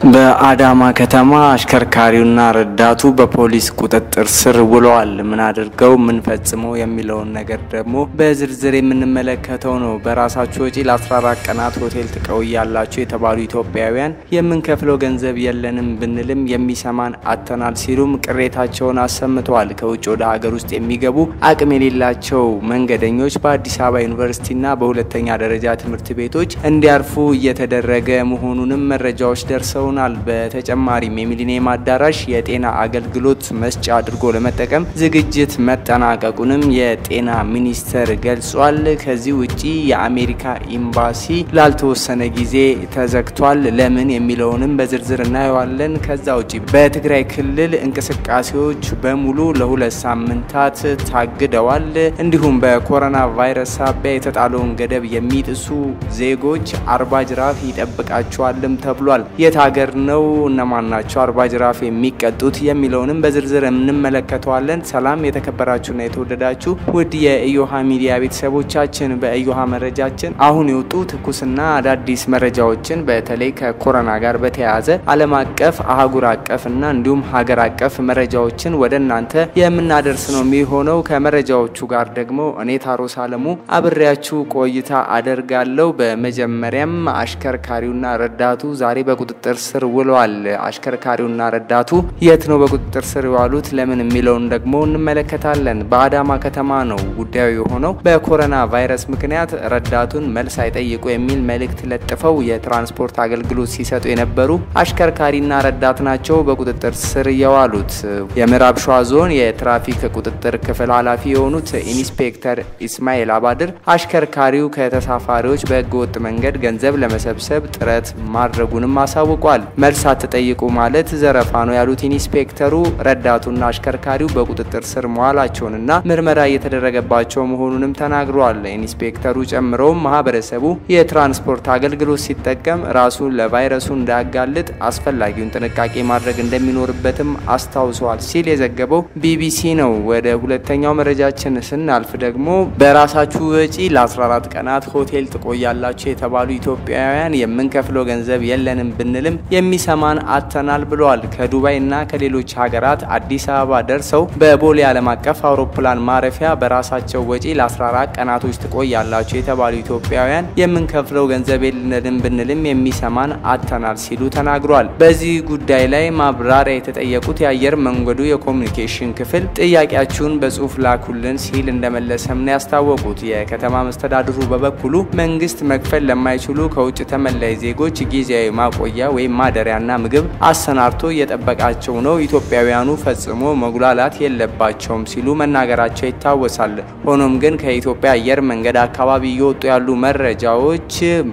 በአዳማ ከተማ አሽከርካሪውና ረዳቱ በፖሊስ ቁጥጥር ስር ውለዋል። ምን አድርገው ምን ፈጽመው የሚለውን ነገር ደግሞ በዝርዝር የምንመለከተው ነው። በራሳችሁ ወጪ ለ14 ቀናት ሆቴል ትቆያላችሁ የተባሉ ኢትዮጵያውያን የምንከፍለው ገንዘብ የለንም ብንልም የሚሰማን አጥተናል ሲሉም ቅሬታቸውን አሰምተዋል። ከውጭ ወደ ሀገር ውስጥ የሚገቡ አቅም የሌላቸው መንገደኞች በአዲስ አበባ ዩኒቨርሲቲና በሁለተኛ ደረጃ ትምህርት ቤቶች እንዲያርፉ እየተደረገ መሆኑንም መረጃዎች ደርሰው ናል በተጨማሪም የሚሊኒየም አዳራሽ የጤና አገልግሎት መስጫ አድርጎ ለመጠቀም ዝግጅት መጠናቀቁንም የጤና ሚኒስቴር ገልጿል። ከዚህ ውጪ የአሜሪካ ኤምባሲ ላልተወሰነ ጊዜ ተዘግቷል። ለምን የሚለውንም በዝርዝር እናየዋለን። ከዛ ውጪ በትግራይ ክልል እንቅስቃሴዎች በሙሉ ለሁለት ሳምንታት ታግደዋል። እንዲሁም በኮሮና ቫይረስ ሳቢያ የተጣለውን ገደብ የሚጥሱ ዜጎች አርባ ጅራፍ ይጠብቃቸዋልም ተብሏል። የት ሀገር ነው? እነማን ናቸው አርባ ጅራፍ የሚቀጡት የሚለውንም በዝርዝር እንመለከተዋለን። ሰላም የተከበራችሁና የተወደዳችሁ ውድ የኢዮሃ ሚዲያ ቤተሰቦቻችን በኢዮሃ መረጃችን አሁን የወጡ ትኩስና አዳዲስ መረጃዎችን በተለይ ከኮሮና ጋር በተያያዘ ዓለም አቀፍ አህጉር አቀፍና እንዲሁም ሀገር አቀፍ መረጃዎችን ወደ እናንተ የምናደርስ ነው የሚሆነው። ከመረጃዎቹ ጋር ደግሞ እኔ ታሮስ አለሙ አብሬያችሁ ቆይታ አደርጋለሁ። በመጀመሪያም አሽከርካሪውና ረዳቱ ዛሬ በቁጥጥር ስር ውለዋል። አሽከርካሪውና ረዳቱ የት ነው በቁጥጥር ስር የዋሉት ለምን የሚለውን ደግሞ እንመለከታለን። በአዳማ ከተማ ነው ጉዳዩ የሆነው። በኮሮና ቫይረስ ምክንያት ረዳቱን መልስ አይጠይቁ የሚል መልእክት ለጥፈው የትራንስፖርት አገልግሎት ሲሰጡ የነበሩ አሽከርካሪና ረዳት ናቸው በቁጥጥር ስር የዋሉት። የምዕራብ ሸዋ ዞን የትራፊክ ቁጥጥር ክፍል ኃላፊ የሆኑት ኢንስፔክተር ኢስማኤል አባድር አሽከርካሪው ከተሳፋሪዎች በህገወጥ መንገድ ገንዘብ ለመሰብሰብ ጥረት ማድረጉንም አሳውቋል። መልስ አትጠይቁ ማለት ዘረፋ ነው ያሉት ኢንስፔክተሩ ረዳቱና አሽከርካሪው በቁጥጥር ስር መዋላቸውንና ምርመራ እየተደረገባቸው መሆኑንም ተናግረዋል። ኢንስፔክተሩ ጨምረውም ማህበረሰቡ የትራንስፖርት አገልግሎት ሲጠቀም ራሱን ለቫይረሱ እንዳያጋልጥ አስፈላጊውን ጥንቃቄ ማድረግ እንደሚኖርበትም አስታውሰዋል ሲል የዘገበው ቢቢሲ ነው። ወደ ሁለተኛው መረጃችን ስናልፍ ደግሞ በራሳችሁ ወጪ ለ14 ቀናት ሆቴል ትቆያላችሁ የተባሉ ኢትዮጵያውያን የምንከፍለው ገንዘብ የለንም ብንልም የሚሰማን አጥተናል ብለዋል። ከዱባይ እና ከሌሎች ሀገራት አዲስ አበባ ደርሰው በቦሌ ዓለም አቀፍ አውሮፕላን ማረፊያ በራሳቸው ወጪ ለ14 ቀናቶች ትቆያላችሁ የተባሉ ኢትዮጵያውያን የምንከፍለው ገንዘብ የለንም ብንልም የሚሰማን አጥተናል ሲሉ ተናግሯል። በዚህ ጉዳይ ላይ ማብራሪያ የተጠየቁት የአየር መንገዱ የኮሚኒኬሽን ክፍል ጥያቄያችሁን በጽሁፍ ላኩልን ሲል እንደመለሰም ነው ያስታወቁት። የከተማ መስተዳድሩ በበኩሉ መንግስት መክፈል ለማይችሉ ከውጭ ተመላይ ዜጎች ጊዜያዊ ማቆያ ወይም ማደሪያና ምግብ አሰናድቶ እየጠበቃቸው ነው። ኢትዮጵያውያኑ ፈጽሞ መጉላላት የለባቸውም ሲሉ መናገራቸው ይታወሳል። ሆኖም ግን ከኢትዮጵያ አየር መንገድ አካባቢ እየወጡ ያሉ መረጃዎች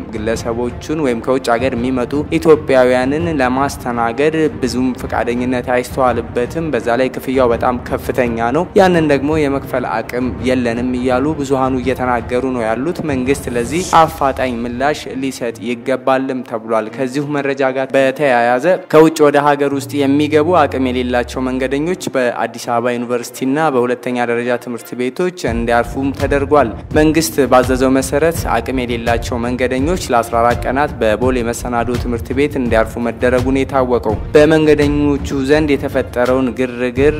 ግለሰቦቹን ወይም ከውጭ ሀገር የሚመጡ ኢትዮጵያውያንን ለማስተናገድ ብዙም ፈቃደኝነት አይስተዋልበትም። በዛ ላይ ክፍያው በጣም ከፍተኛ ነው። ያንን ደግሞ የመክፈል አቅም የለንም እያሉ ብዙሀኑ እየተናገሩ ነው ያሉት። መንግስት ለዚህ አፋጣኝ ምላሽ ሊሰጥ ይገባልም ተብሏል። ከዚሁ መረጃ ጋር በተያያዘ ከውጭ ወደ ሀገር ውስጥ የሚገቡ አቅም የሌላቸው መንገደኞች በአዲስ አበባ ዩኒቨርሲቲና በሁለተኛ ደረጃ ትምህርት ቤቶች እንዲያርፉም ተደርጓል። መንግስት ባዘዘው መሰረት አቅም የሌላቸው መንገደኞች ለ14 ቀናት በቦሌ መሰናዶ ትምህርት ቤት እንዲያርፉ መደረጉን የታወቀው በመንገደኞቹ ዘንድ የተፈጠረውን ግርግር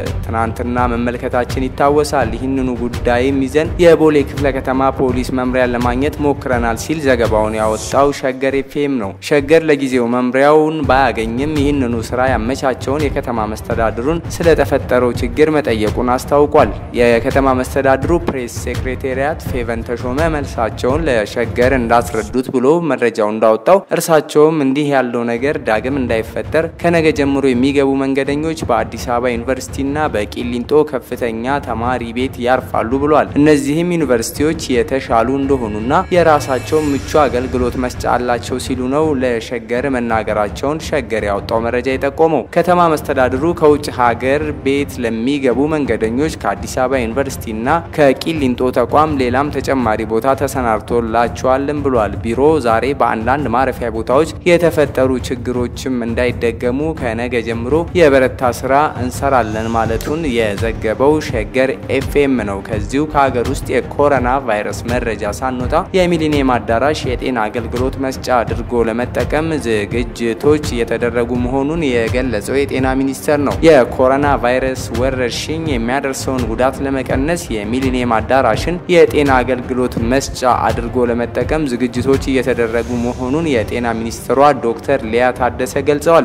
ትናንትና መመልከታችን ይታወሳል። ይህንኑ ጉዳይም ይዘን የቦሌ ክፍለ ከተማ ፖሊስ መምሪያን ለማግኘት ሞክረናል ሲል ዘገባውን ያወጣው ሸገር ኤፍኤም ነው። ሸገር ለጊዜው መምሪያውን ባያገኝም ይህንኑ ስራ ያመቻቸውን የከተማ መስተዳድሩን ስለተፈጠረው ችግር መጠየቁን አስታውቋል። የከተማ መስተዳድሩ ፕሬስ ሴክሬታሪያት ፌቨን ተሾመ መልሳቸውን ለሸገር እንዳስረዱት ብሎ መረጃው እንዳወጣው እርሳቸውም እንዲህ ያለው ነገር ዳግም እንዳይፈጠር ከነገ ጀምሮ የሚገቡ መንገደኞች በአዲስ አበባ ዩኒቨርሲቲና በቂሊንጦ ከፍተኛ ተማሪ ቤት ያርፋሉ ብሏል። እነዚህም ዩኒቨርሲቲዎች የተሻሉ እንደሆኑና የራሳቸው ምቹ አገልግሎት መስጫ አላቸው ሲሉ ነው ለሸገር መናገራቸውን ሸገር ያወጣው መረጃ የጠቆመው። ከተማ መስተዳድሩ ከውጭ ሀገር ቤት ለሚገቡ መንገደኞች ከአዲስ አበባ ዩኒቨርሲቲና ከቂሊንጦ ተቋም ሌላም ተጨማሪ ቦታ ተሰናድቶላቸዋልም ብሏል። ቢሮ ዛሬ በአንዳንድ ማረፊያ ቦታዎች የተፈጠሩ ችግሮችም እንዳይደገሙ ከነገ ጀምሮ የበረታ ስራ እንሰራለን ማለቱን የዘገበው ሸገር ኤፍኤም ነው። ከዚሁ ከሀገር ውስጥ የኮሮና ቫይረስ መረጃ ሳንወጣ የሚሊኒየም አዳራሽ የጤና አገልግሎት መስጫ አድርጎ ለመጠቀም ዝግጅ ዝግጅቶች እየተደረጉ መሆኑን የገለጸው የጤና ሚኒስቴር ነው። የኮሮና ቫይረስ ወረርሽኝ የሚያደርሰውን ጉዳት ለመቀነስ የሚሊኒየም አዳራሽን የጤና አገልግሎት መስጫ አድርጎ ለመጠቀም ዝግጅቶች እየተደረጉ መሆኑን የጤና ሚኒስትሯ ዶክተር ሊያ ታደሰ ገልጸዋል።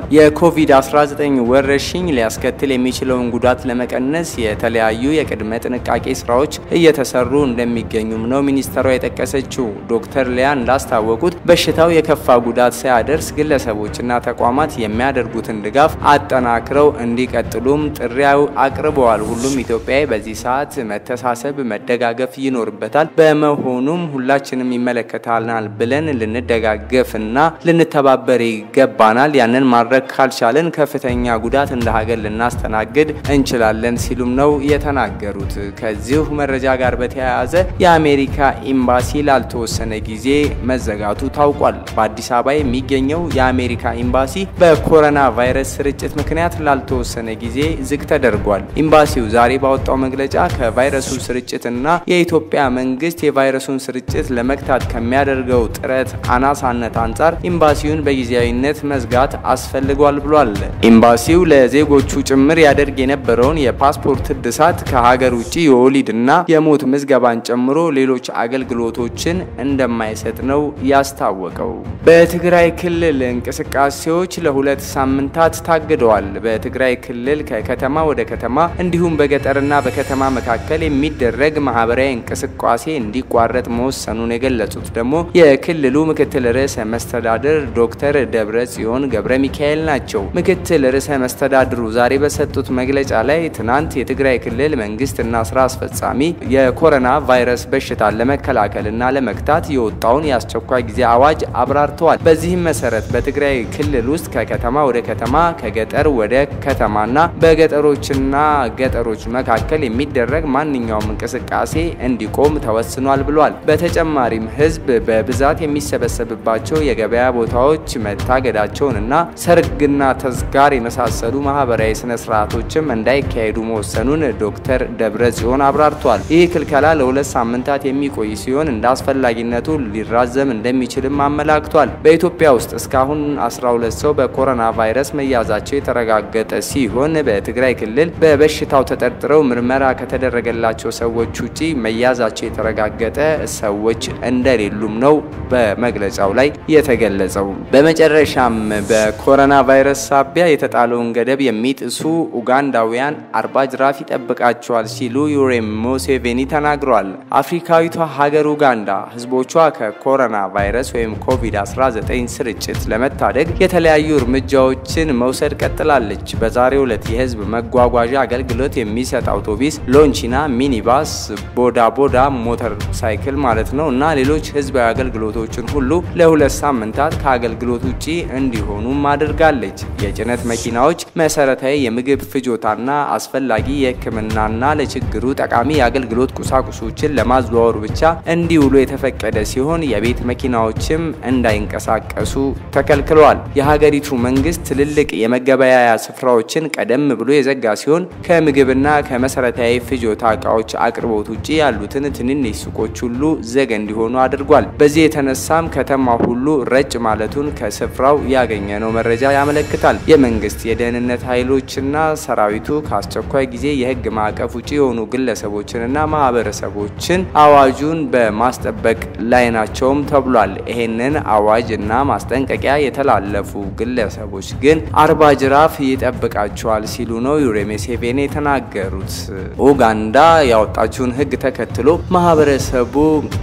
የኮቪድ-19 ወረርሽኝ ሊያስከትል የሚችለውን ጉዳት ለመቀነስ የተለያዩ የቅድመ ጥንቃቄ ስራዎች እየተሰሩ እንደሚገኙም ነው ሚኒስትሯ የጠቀሰችው። ዶክተር ሊያ እንዳስታወቁት በሽታው የከፋ ጉዳት ሳያደርስ ግለሰቦችና ተቋማት የሚያደርጉትን ድጋፍ አጠናክረው እንዲቀጥሉም ጥሪያው አቅርበዋል። ሁሉም ኢትዮጵያዊ በዚህ ሰዓት መተሳሰብ፣ መደጋገፍ ይኖርበታል። በመሆኑም ሁላችንም ይመለከታናል ብለን ልንደጋገፍና ልንተባበር ይገባናል። ያንን ማድረግ ካልቻለን ከፍተኛ ጉዳት እንደ ሀገር ልናስተናግድ እንችላለን ሲሉም ነው የተናገሩት። ከዚሁ መረጃ ጋር በተያያዘ የአሜሪካ ኤምባሲ ላልተወሰነ ጊዜ መዘጋቱ ታውቋል። በአዲስ አበባ የሚገኘው የአሜሪካ ኤምባሲ በኮሮና ቫይረስ ስርጭት ምክንያት ላልተወሰነ ጊዜ ዝግ ተደርጓል። ኤምባሲው ዛሬ ባወጣው መግለጫ ከቫይረሱ ስርጭትና የኢትዮጵያ መንግስት የቫይረሱን ስርጭት ለመግታት ከሚያደርገው ጥረት አናሳነት አንጻር ኤምባሲውን በጊዜያዊነት መዝጋት አስፈልጓል ብሏል። ኤምባሲው ለዜጎቹ ጭምር ያደርግ የነበረውን የፓስፖርት እድሳት ከሀገር ውጭ የወሊድና የሞት ምዝገባን ጨምሮ ሌሎች አገልግሎቶችን እንደማይሰጥ ነው ያስታወቀው። በትግራይ ክልል እንቅስቃሴዎች ለሁለት ሳምንታት ታግደዋል። በትግራይ ክልል ከከተማ ወደ ከተማ እንዲሁም በገጠርና በከተማ መካከል የሚደረግ ማህበራዊ እንቅስቃሴ እንዲቋረጥ መወሰኑን የገለጹት ደግሞ የክልሉ ምክትል ርዕሰ መስተዳድር ዶክተር ደብረ ጽዮን ገብረ ሚካኤል ናቸው። ምክትል ርዕሰ መስተዳድሩ ዛሬ በሰጡት መግለጫ ላይ ትናንት የትግራይ ክልል መንግስትና ስራ አስፈጻሚ የኮሮና ቫይረስ በሽታን ለመከላከልና ለመግታት የወጣውን የአስቸኳይ ጊዜ አዋጅ አብራርተዋል። በዚህም መሰረት በትግራይ ክልል ውስጥ ከከተማ ወደ ከተማ ከገጠር ወደ ከተማና በገጠሮችና ገጠሮች መካከል የሚደረግ ማንኛውም እንቅስቃሴ እንዲቆም ተወስኗል ብሏል። በተጨማሪም ህዝብ በብዛት የሚሰበሰብባቸው የገበያ ቦታዎች መታገዳቸውንና ሰርግና ተዝካር የመሳሰሉ ማህበራዊ ስነ ስርዓቶችም እንዳይካሄዱ መወሰኑን ዶክተር ደብረ ጽዮን አብራርቷል። ይህ ክልከላ ለሁለት ሳምንታት የሚቆይ ሲሆን እንደ አስፈላጊነቱ ሊራዘም እንደሚችልም አመላክቷል። በኢትዮጵያ ውስጥ እስካሁን 12 ሰው በኮሮና ቫይረስ መያዛቸው የተረጋገጠ ሲሆን በትግራይ ክልል በበሽታው ተጠርጥረው ምርመራ ከተደረገላቸው ሰዎች ውጪ መያዛቸው የተረጋገጠ ሰዎች እንደሌሉም ነው በመግለጫው ላይ የተገለጸው። በመጨረሻም በኮሮና ቫይረስ ሳቢያ የተጣለውን ገደብ የሚጥሱ ኡጋንዳውያን አርባ ጅራፍ ይጠብቃቸዋል ሲሉ ዩዌሪ ሙሴቬኒ ተናግረዋል። አፍሪካዊቷ ሀገር ኡጋንዳ ህዝቦቿ ከኮሮና ቫይረስ ወይም ኮቪድ-19 ስርጭት ለመታደግ የተለያዩ እርምጃዎችን መውሰድ ቀጥላለች። በዛሬው ዕለት የህዝብ መጓጓዣ አገልግሎት የሚሰጥ አውቶቡስ፣ ሎንቺና፣ ሚኒባስ፣ ቦዳ ቦዳ ሞተር ሳይክል ማለት ነው እና ሌሎች ህዝባዊ አገልግሎቶችን ሁሉ ለሁለት ሳምንታት ከአገልግሎት ውጪ እንዲሆኑም አድርጋለች። የጭነት መኪናዎች መሰረታዊ የምግብ ፍጆታና አስፈላጊ የሕክምናና ለችግሩ ጠቃሚ የአገልግሎት ቁሳቁሶችን ለማዘዋወር ብቻ እንዲውሉ የተፈቀደ ሲሆን የቤት መኪናዎችም እንዳይንቀሳቀሱ ተከልክለዋል። የሀገሪቱ መንግስት ትልልቅ የመገበያያ ስፍራዎችን ቀደም ብሎ የዘጋ ሲሆን ከምግብና ከመሰረታዊ ፍጆታ እቃዎች አቅርቦት ውጭ ያሉትን ትንንሽ ሱቆች ሁሉ ዘግ እንዲሆኑ አድርጓል። በዚህ የተነሳም ከተማ ሁሉ ረጭ ማለቱን ከስፍራው ያገኘነው መረጃ ያመለክታል። የመንግስት የደህንነት ኃይሎችና ሰራዊቱ ከአስቸኳይ ጊዜ የህግ ማዕቀፍ ውጭ የሆኑ ግለሰቦችንና ማህበረሰቦችን አዋጁን በማስጠበቅ ላይ ናቸውም ተብሏል። ይሄንን አዋጅ እና ማስጠንቀቂያ የተላለፉ ግለሰቦች ግን አርባ ጅራፍ ይጠብቃቸዋል ሲሉ ነው ዩዌሪ ሙሴቬኒ የተናገሩት። ኡጋንዳ ያወጣችውን ህግ ተከትሎ ማህበረሰቡ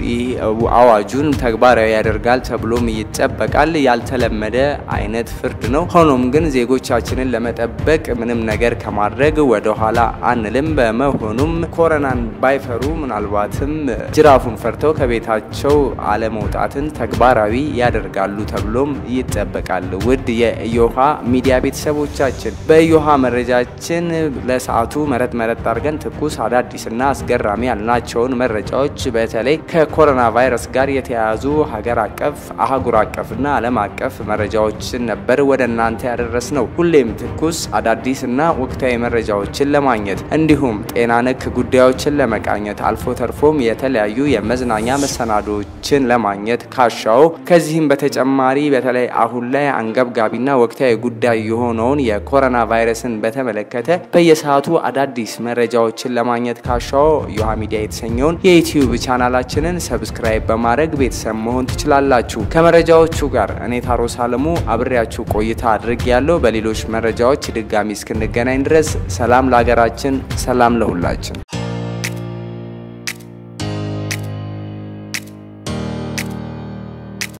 አዋጁን ተግባራዊ ያደርጋል ተብሎም ይጠበቃል። ያልተለመደ አይነት ፍርድ ነው። ሆኖም ግን ዜጎቻችንን ለመጠበቅ ምንም ነገር ከማድረግ ወደ ኋላ አንልም። በመሆኑም ኮረናን ባይፈሩ ምናልባትም ጅራፉን ፈርተው ከቤታቸው አለመውጣትን ተግባራዊ ያደርጋሉ ተብሎም ይጠበቃል። ውድ የኢዮሃ ሚዲያ ቤተሰቦቻችን በኢዮሃ መረጃችን ለሰዓቱ መረጥ መረጥ አድርገን ትኩስ አዳዲስና አስገራሚ ያልናቸውን መረጃዎች በተለይ ከኮሮና ቫይረስ ጋር የተያያዙ ሀገር አቀፍ አህጉር አቀፍና ዓለም አቀፍ መረጃዎችን ነበር ወደ እናንተ ያደረስ ነው። ሁሌም ትኩስ አዳዲስና ወቅታዊ መረጃዎችን ለማግኘት እንዲሁም ጤና ነክ ጉዳዮችን ለመቃኘት አልፎ ተርፎም የተለያዩ የመዝናኛ መሰናዶዎችን ለማግኘት ካሻው ከዚህም በተጨማሪ በተለይ አሁን ላይ አንገብጋቢና ወቅታዊ ጉዳይ የሆነውን የኮሮና ቫይረስን በተመለከተ በየሰዓቱ አዳዲስ መረጃዎችን ለማግኘት ካሻው ዮሃ ሚዲያ የተሰኘውን የዩትዩብ ቻናላችንን ሰብስክራይብ በማድረግ ቤተሰብ መሆን ትችላላችሁ። ከመረጃዎቹ ጋር እኔ ታሮስ አለሙ አብሬያችሁ ቆይታ አድርግ ያለው በሌሎች መረጃዎች ድጋሚ እስክንገናኝ ድረስ ሰላም ለሀገራችን፣ ሰላም ለሁላችን።